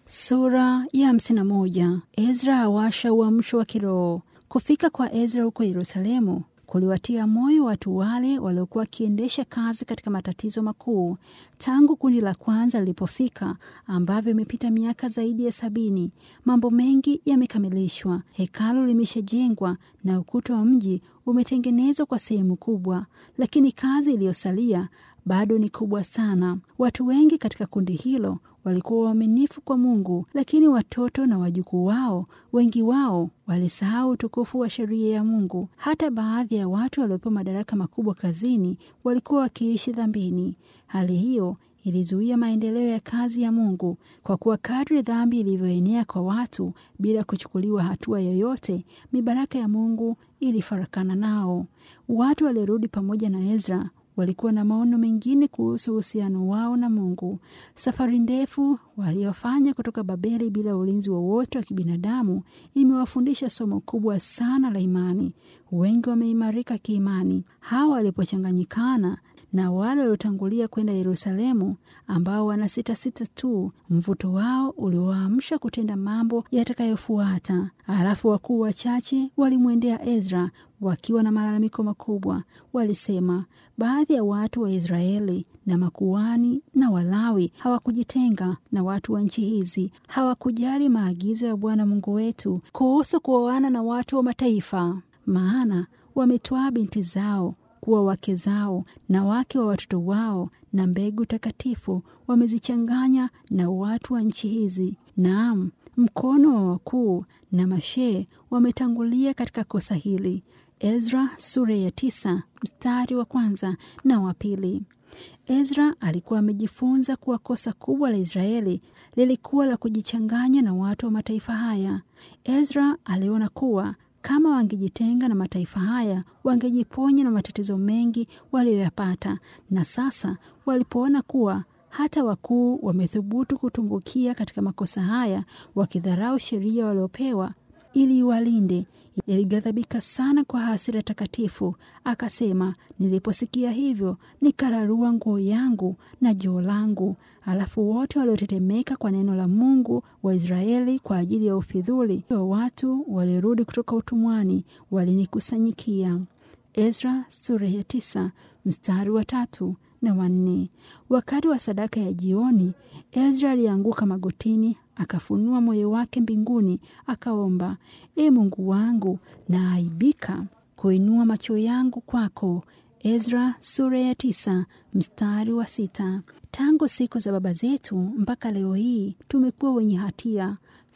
Sura ya hamsini na moja. Ezra awasha uamsho wa kiroho. Kufika kwa Ezra huko Yerusalemu kuliwatia moyo watu wale waliokuwa wakiendesha kazi katika matatizo makuu tangu kundi la kwanza lilipofika, ambavyo imepita miaka zaidi ya sabini. Mambo mengi yamekamilishwa, hekalu limeshajengwa na ukuta wa mji umetengenezwa kwa sehemu kubwa, lakini kazi iliyosalia bado ni kubwa sana. Watu wengi katika kundi hilo walikuwa waaminifu kwa Mungu, lakini watoto na wajukuu wao, wengi wao walisahau utukufu wa sheria ya Mungu. Hata baadhi ya watu waliopewa madaraka makubwa kazini walikuwa wakiishi dhambini. Hali hiyo ilizuia maendeleo ya kazi ya Mungu, kwa kuwa kadri dhambi ilivyoenea kwa watu bila kuchukuliwa hatua yoyote, mibaraka ya Mungu ilifarakana nao. Watu waliorudi pamoja na Ezra walikuwa na maono mengine kuhusu uhusiano wao na Mungu. Safari ndefu waliofanya kutoka Babeli bila ulinzi wowote wa, wa kibinadamu imewafundisha somo kubwa sana la imani. Wengi wameimarika kiimani. Hawa walipochanganyikana na wale waliotangulia kwenda Yerusalemu ambao wana sita sita tu, mvuto wao uliowaamsha kutenda mambo yatakayofuata. Halafu wakuu wachache walimwendea Ezra wakiwa na malalamiko makubwa. Walisema baadhi ya watu wa Israeli na makuhani na Walawi hawakujitenga na watu wa nchi hizi, hawakujali maagizo ya Bwana Mungu wetu kuhusu kuoana na watu wa mataifa, maana wametwaa binti zao kuwa wake zao na wake wa watoto wao, na mbegu takatifu wamezichanganya na watu wa nchi hizi. Naam, mkono wa wakuu na mashee wametangulia katika kosa hili. Ezra sura ya tisa mstari wa kwanza na wa pili. Ezra alikuwa amejifunza kuwa kosa kubwa la Israeli lilikuwa la kujichanganya na watu wa mataifa haya. Ezra aliona kuwa kama wangejitenga na mataifa haya wangejiponya na matatizo mengi waliyoyapata. Na sasa walipoona kuwa hata wakuu wamethubutu kutumbukia katika makosa haya, wakidharau sheria waliopewa ili iwalinde, ilighadhabika sana kwa hasira takatifu. Akasema, niliposikia hivyo nikararua nguo yangu na joo langu. Alafu wote waliotetemeka kwa neno la Mungu wa Israeli kwa ajili ya ufidhuli wa watu waliorudi kutoka utumwani walinikusanyikia. Ezra sura ya tisa mstari wa tatu na wanne. Wakati wa sadaka ya jioni, Ezra alianguka magotini, akafunua moyo wake mbinguni, akaomba, E Mungu wangu, naaibika kuinua macho yangu kwako. Ezra sura ya tisa mstari wa sita. Tangu siku za baba zetu mpaka leo hii tumekuwa wenye hatia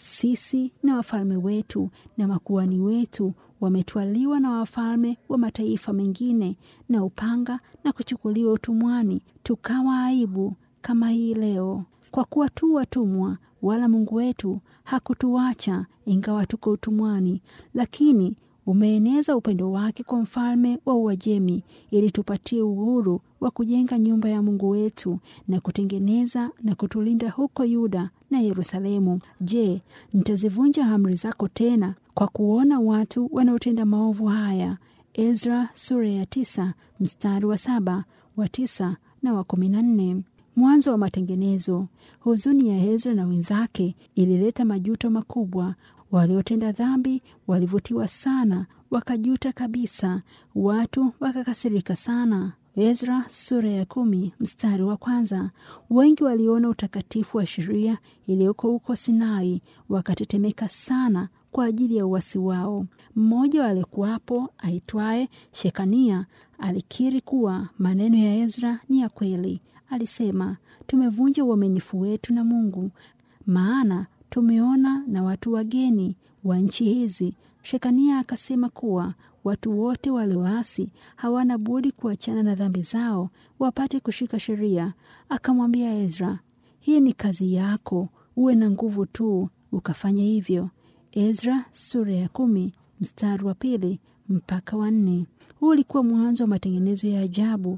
sisi na wafalme wetu na makuhani wetu wametwaliwa na wafalme wa mataifa mengine na upanga na kuchukuliwa utumwani, tukawa aibu kama hii leo, kwa kuwa tu watumwa, wala Mungu wetu hakutuacha ingawa tuko utumwani, lakini umeeneza upendo wake kwa mfalme wa Uajemi ili tupatie uhuru wa kujenga nyumba ya Mungu wetu na kutengeneza na kutulinda huko Yuda na Yerusalemu. Je, nitazivunja amri zako tena kwa kuona watu wanaotenda maovu haya? Ezra sura ya tisa mstari wa saba wa tisa na wa kumi na nne. Mwanzo wa matengenezo. Huzuni ya Ezra na wenzake ilileta majuto makubwa. Waliotenda dhambi walivutiwa sana, wakajuta kabisa. Watu wakakasirika sana. Ezra sura ya kumi mstari wa kwanza. Wengi waliona utakatifu wa sheria iliyoko huko Sinai, wakatetemeka sana kwa ajili ya uasi wao. Mmoja walikuwapo aitwaye Shekania alikiri kuwa maneno ya Ezra ni ya kweli. Alisema, tumevunja uaminifu wetu na Mungu, maana tumeona na watu wageni wa nchi hizi. Shekania akasema kuwa watu wote walioasi hawana budi kuachana na dhambi zao wapate kushika sheria. Akamwambia Ezra, hii ni kazi yako, uwe na nguvu tu ukafanya hivyo. Ezra sura ya kumi mstari wa pili mpaka wa nne. Huu ulikuwa mwanzo wa matengenezo ya ajabu.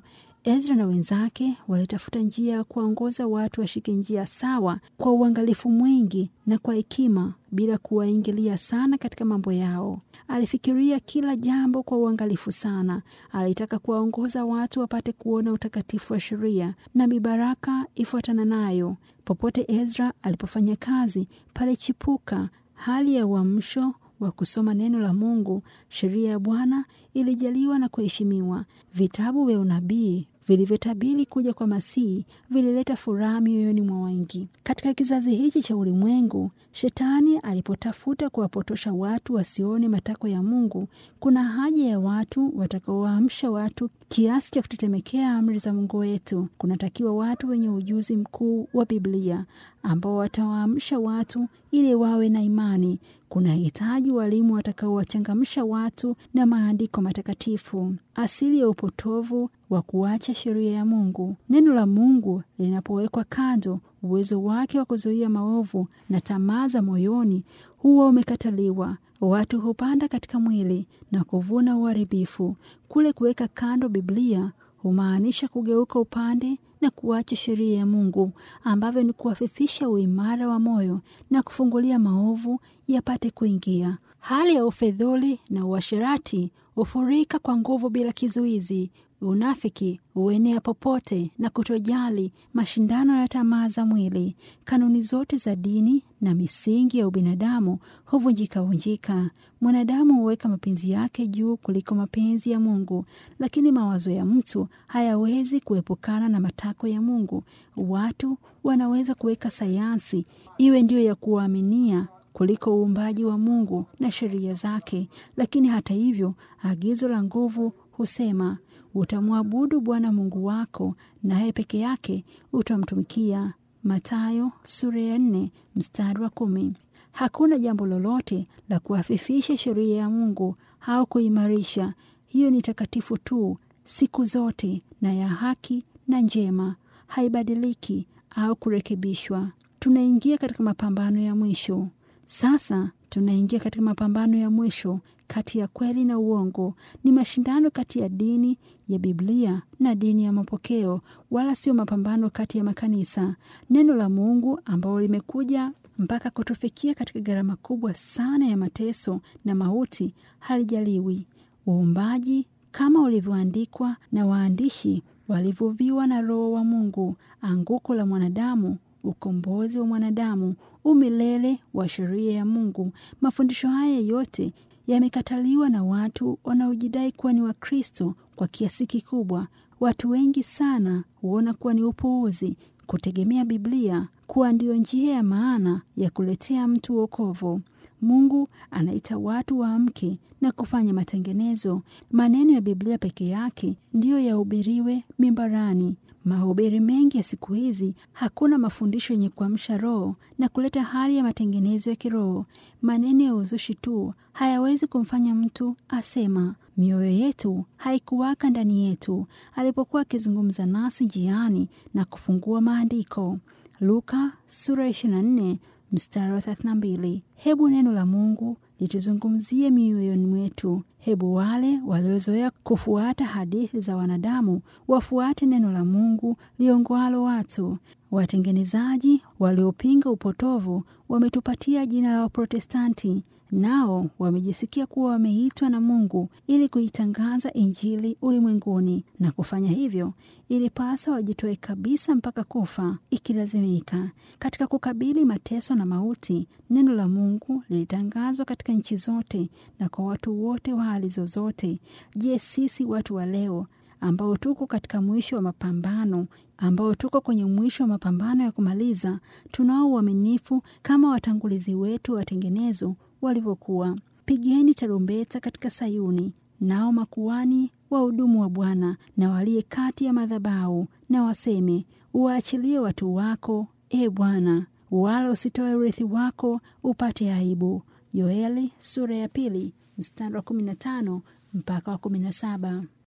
Ezra na wenzake walitafuta njia ya kuwaongoza watu washike njia sawa kwa uangalifu mwingi na kwa hekima, bila kuwaingilia sana katika mambo yao. Alifikiria kila jambo kwa uangalifu sana. Alitaka kuwaongoza watu wapate kuona utakatifu wa sheria na mibaraka ifuatana nayo. Popote Ezra alipofanya kazi, palichipuka hali ya uamsho wa kusoma neno la Mungu. Sheria ya Bwana ilijaliwa na kuheshimiwa. Vitabu vya unabii vilivyotabiri kuja kwa Masihi vilileta furaha mioyoni mwa wengi. Katika kizazi hichi cha ulimwengu, Shetani alipotafuta kuwapotosha watu wasione matakwa ya Mungu, kuna haja ya watu watakaowaamsha watu kiasi cha kutetemekea amri za Mungu wetu. Kunatakiwa watu wenye ujuzi mkuu wa Biblia ambao watawaamsha watu ili wawe na imani. Kuna hitaji walimu watakaowachangamsha watu na maandiko matakatifu. Asili ya upotovu wa kuacha sheria ya Mungu. Neno la Mungu linapowekwa kando, uwezo wake wa kuzuia maovu na tamaa za moyoni huwa umekataliwa. Watu hupanda katika mwili na kuvuna uharibifu. Kule kuweka kando Biblia humaanisha kugeuka upande na kuacha sheria ya Mungu, ambavyo ni kuwafifisha uimara wa moyo na kufungulia maovu yapate kuingia. Hali ya ufedhuli na uasherati hufurika kwa nguvu bila kizuizi. Unafiki huenea popote na kutojali mashindano ya tamaa za mwili. Kanuni zote za dini na misingi ya ubinadamu huvunjika vunjika. Mwanadamu huweka mapenzi yake juu kuliko mapenzi ya Mungu, lakini mawazo ya mtu hayawezi kuepukana na matakwa ya Mungu. Watu wanaweza kuweka sayansi iwe ndiyo ya kuwaaminia kuliko uumbaji wa Mungu na sheria zake, lakini hata hivyo, agizo la nguvu husema utamwabudu Bwana Mungu wako, naye peke yake utamtumikia. Mathayo sura ya nne mstari wa kumi. Hakuna jambo lolote la kuhafifisha sheria ya Mungu au kuimarisha. Hiyo ni takatifu tu siku zote na ya haki na njema, haibadiliki au kurekebishwa. Tunaingia katika mapambano ya mwisho sasa. Tunaingia katika mapambano ya mwisho kati ya kweli na uongo. Ni mashindano kati ya dini ya Biblia na dini ya mapokeo, wala sio mapambano kati ya makanisa. Neno la Mungu ambalo limekuja mpaka kutufikia katika gharama kubwa sana ya mateso na mauti halijaliwi. Uumbaji kama ulivyoandikwa na waandishi walivuviwa na Roho wa Mungu, anguko la mwanadamu ukombozi wa mwanadamu, umilele wa sheria ya Mungu. Mafundisho haya yote yamekataliwa na watu wanaojidai kuwa ni Wakristo kwa kiasi kikubwa. Watu wengi sana huona kuwa ni upuuzi kutegemea Biblia kuwa ndiyo njia ya maana ya kuletea mtu wokovu. Mungu anaita watu waamke na kufanya matengenezo. Maneno ya Biblia peke yake ndiyo yahubiriwe mimbarani. Mahubiri mengi ya siku hizi hakuna mafundisho yenye kuamsha roho na kuleta hali ya matengenezo ya kiroho. Maneno ya uzushi tu hayawezi kumfanya mtu asema. Mioyo yetu haikuwaka ndani yetu alipokuwa akizungumza nasi njiani na kufungua maandiko. Luka sura 24 mstari wa 32. Hebu neno la Mungu lituzungumzie mioyoni mwetu. Hebu wale waliozoea kufuata hadithi za wanadamu wafuate neno la Mungu liongoalo watu. Watengenezaji waliopinga upotovu wametupatia jina la Waprotestanti, nao wamejisikia kuwa wameitwa na Mungu ili kuitangaza Injili ulimwenguni, na kufanya hivyo ilipasa wajitoe kabisa mpaka kufa ikilazimika. Katika kukabili mateso na mauti, neno la Mungu lilitangazwa katika nchi zote na kwa watu wote wa hali zozote. Je, sisi watu wa leo ambao tuko katika mwisho wa mapambano ambao tuko kwenye mwisho wa mapambano ya kumaliza, tunao uaminifu kama watangulizi wetu watengenezo walivyokuwa. Pigeni tarumbeta katika Sayuni, nao makuani wahudumu wa Bwana na waliye kati ya madhabahu na waseme, uwaachilie watu wako, e Bwana, wala usitoe urithi wako upate aibu. Yoeli sura ya pili mstari wa 15 mpaka wa 17.